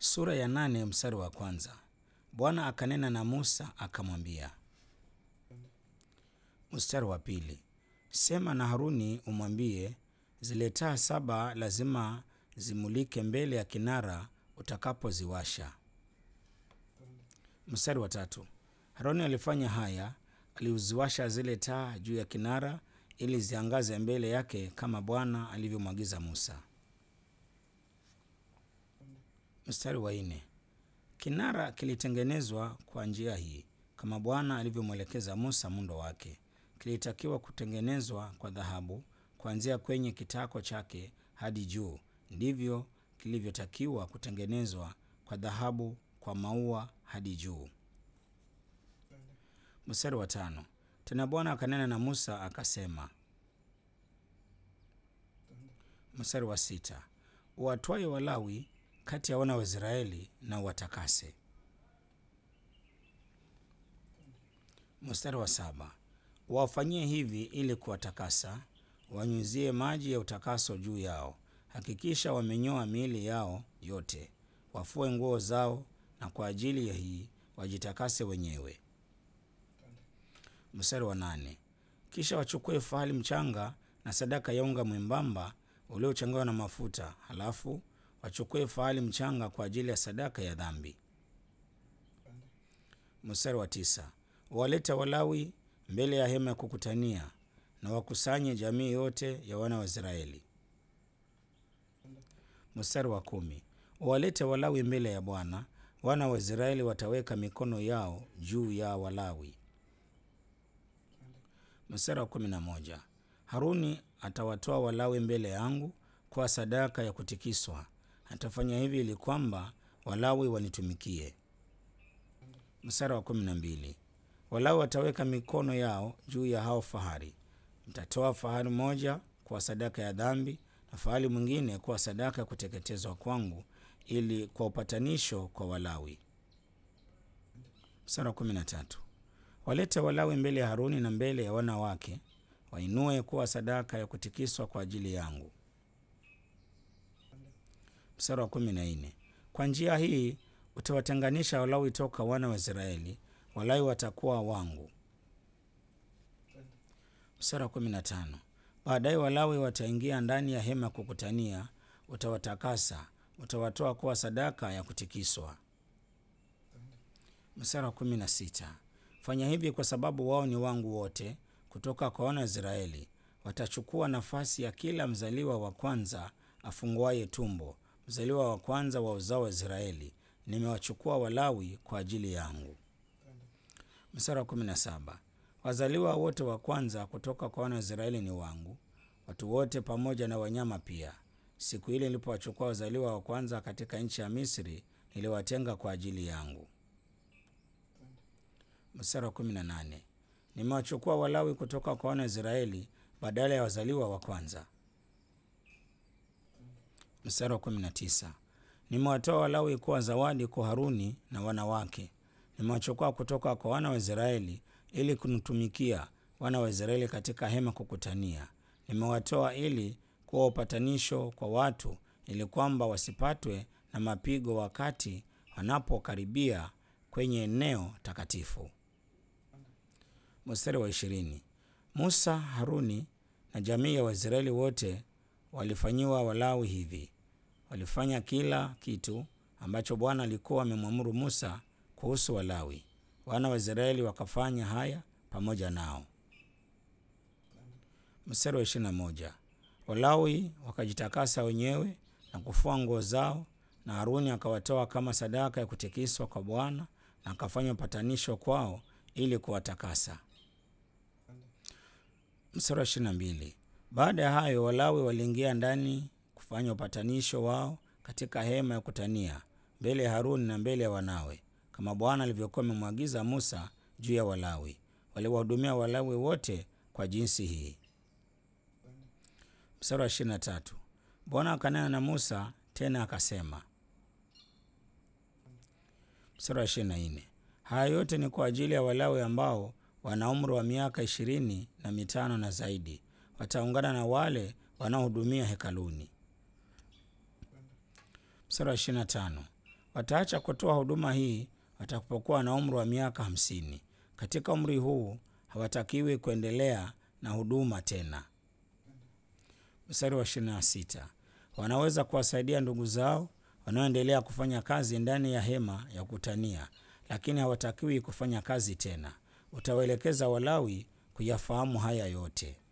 Sura ya nane mstari wa kwanza. Bwana akanena na Musa akamwambia. Mstari wa pili. Sema na Haruni umwambie, zile taa saba lazima zimulike mbele ya kinara utakapoziwasha. Mstari wa tatu. Haruni alifanya haya, aliuziwasha zile taa juu ya kinara ili ziangaze mbele yake kama Bwana alivyomwagiza Musa. Mstari wa nne. Kinara kilitengenezwa kwa njia hii kama Bwana alivyomwelekeza Musa muundo wake. Kilitakiwa kutengenezwa kwa dhahabu kuanzia kwenye kitako chake hadi juu. Ndivyo kilivyotakiwa kutengenezwa kwa dhahabu kwa maua hadi juu. Mstari wa tano. Tena Bwana akanena na Musa akasema. Mstari wa sita. Uwatwaye Walawi kati ya wana wa Israeli na uwatakase. Mstari wa saba. Wafanyie hivi ili kuwatakasa, wanyuzie maji ya utakaso juu yao. Hakikisha wamenyoa miili yao yote, wafue nguo zao, na kwa ajili ya hii wajitakase wenyewe. Mstari wa nane. Kisha wachukue fahali mchanga na sadaka ya unga mwembamba uliochanganywa na mafuta, halafu wachukue fahali mchanga kwa ajili ya sadaka ya dhambi. Mstari wa tisa. Wawalete Walawi mbele ya hema ya kukutania na wakusanye jamii yote ya wana wa Israeli. Mstari wa kumi. Wawalete Walawi mbele ya Bwana, wana wa Israeli wataweka mikono yao juu ya Walawi. Mstari wa kumi na moja. Haruni atawatoa Walawi mbele yangu kwa sadaka ya kutikiswa. Atafanya hivi ili kwamba Walawi wanitumikie. Mstari wa kumi na mbili. Walawi wataweka mikono yao juu ya hao fahari. Mtatoa fahari moja kwa sadaka ya dhambi na fahari mwingine kwa sadaka ya kuteketezwa kwangu, ili kwa upatanisho kwa Walawi. Mstari wa kumi na tatu. Walete Walawi mbele ya Haruni na mbele ya wana wake, wainue kuwa sadaka ya kutikiswa kwa ajili yangu. Mstari wa kumi na nne. Kwa njia hii utawatenganisha Walawi toka wana wa Israeli, Walawi watakuwa wangu. Mstari wa kumi na tano. Baadaye Walawi wataingia ndani ya hema ya kukutania, utawatakasa, utawatoa kuwa sadaka ya kutikiswa. Mstari wa kumi na sita. Fanya hivi kwa sababu wao ni wangu wote kutoka kwa wana wa Israeli. Watachukua nafasi ya kila mzaliwa wa kwanza afunguaye tumbo, mzaliwa wa kwanza wa uzao wa Israeli. Nimewachukua Walawi kwa ajili yangu. Mstari wa kumi na saba. Wazaliwa wote wa kwanza kutoka kwa wana wa Israeli ni wangu, watu wote pamoja na wanyama pia. Siku ile nilipowachukua wazaliwa wa kwanza katika nchi ya Misri, niliwatenga kwa ajili yangu. Mstari wa kumi na nane. Nimewachukua Walawi kutoka kwa wana wa Israeli badala ya wazaliwa wa kwanza. Mstari wa kumi na tisa. Nimewatoa Walawi kuwa zawadi kwa Haruni na wana wake. Nimewachukua kutoka kwa wana wa Israeli ili kunitumikia wana wa Israeli katika hema kukutania. Nimewatoa ili kuwa upatanisho kwa watu, ili kwamba wasipatwe na mapigo wakati wanapokaribia kwenye eneo takatifu. Mstari wa ishirini. Musa, Haruni na jamii ya Waisraeli wote walifanyiwa Walawi hivi. Walifanya kila kitu ambacho Bwana alikuwa amemwamuru Musa kuhusu Walawi. Wana wa Israeli wakafanya haya pamoja nao. Mstari wa ishirini na moja. Walawi wakajitakasa wenyewe na kufua nguo zao, na Haruni akawatoa kama sadaka ya kutikiswa kwa Bwana na akafanya upatanisho kwao ili kuwatakasa. Mstari wa ishirini na mbili. Baada ya hayo Walawi waliingia ndani kufanya upatanisho wao katika hema ya kutania mbele ya Haruni na mbele ya wanawe, kama Bwana alivyokuwa amemwagiza Musa juu ya Walawi. Waliwahudumia Walawi wote kwa jinsi hii. Mstari wa ishirini na tatu. Bwana akanena na Musa tena akasema. Mstari wa ishirini na nne. Haya yote ni kwa ajili ya Walawi ambao wana umri wa miaka ishirini na mitano na zaidi, wataungana na wale wanaohudumia hekaluni. Mstari wa ishirini na tano. Wataacha kutoa huduma hii watakapokuwa na umri wa miaka hamsini. Katika umri huu hawatakiwi kuendelea na huduma tena. Mstari wa 26, wanaweza kuwasaidia ndugu zao wanaoendelea kufanya kazi ndani ya hema ya kutania, lakini hawatakiwi kufanya kazi tena. Utawaelekeza Walawi kuyafahamu haya yote.